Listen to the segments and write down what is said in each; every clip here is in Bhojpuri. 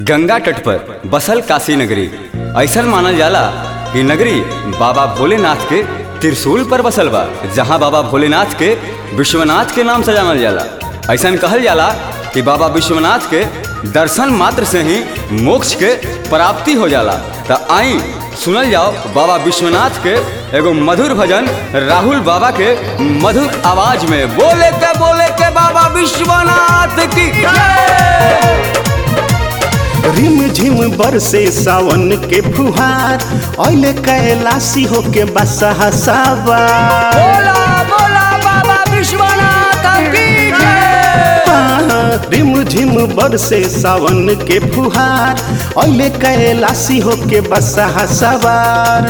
गंगा तट पर बसल काशी नगरी ऐसा मानल जाला कि नगरी बाबा भोलेनाथ के त्रिशूल पर बसल बा जहाँ बाबा भोलेनाथ के विश्वनाथ के नाम से जानल जाला ऐसा कहल जाला कि बाबा विश्वनाथ के दर्शन मात्र से ही मोक्ष के प्राप्ति हो जाला तो आई सुनल जाओ बाबा विश्वनाथ के एगो मधुर भजन राहुल बाबा के मधुर आवाज में बोले के बोले के बाबा विश्वनाथ की जय रिम झिम बरसे सावन के फुहार ऐले कैलाशी होके बसहा सावर बोला बोला बाबा विश्वनाथ की जय हाँ, रिम झिम बरसे सावन के फुहार ऐले कैलाशी होके बसहा सवार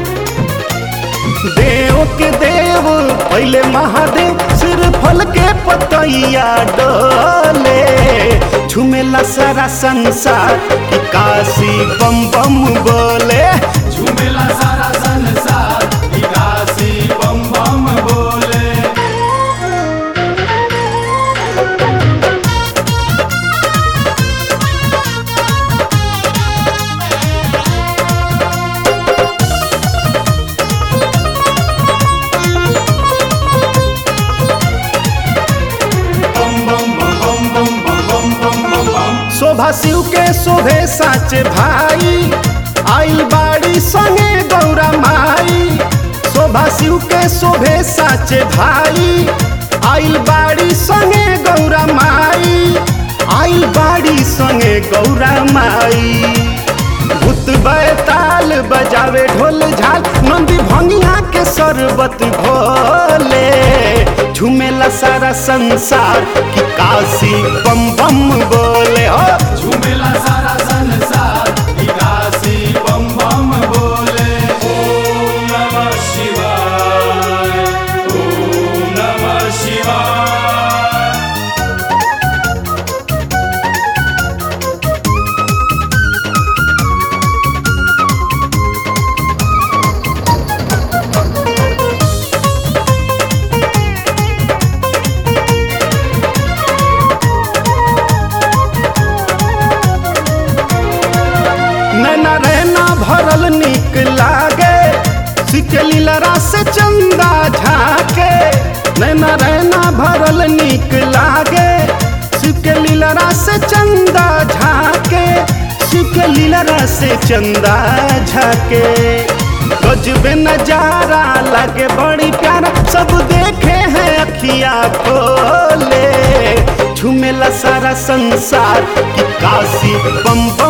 देव के देव पहले महादेव सिर फल के पतैया डोले झुमेला सारा संसार कि काशी बम बम बोले झूमेला सारा संसार विकासी बम बम बोले बम बम बम बम बम बम बम बम बम शोभा शिव के शोभे साच भाई आइल बाड़ी संगे गौरा माई शोभा शिव के शोभे साच भाई आइल बाड़ी संगे गौरा माई आइल बाड़ी संगे गौरा माई भूत बैताल बजावे ढोल झाल नंदी भंगिया के शरबत घोले झूमेला सारा संसार कि काशी बम बम बोले हो झूमेला सारा संसार विकासी बम बम बोले ओम नमः शिवाय ओम नमः शिवाय नैना रहना भरल निक लागे सिकली लरा से चंदा झाके नैना रहना भरल निक लागे सिकली लरा से चंदा झाके सिकली लरा से चंदा झाके गजबे नजारा लगे बड़ी प्यारा सब देखे हैं अखिया खोले झूमेला सारा संसार कि काशी बम बम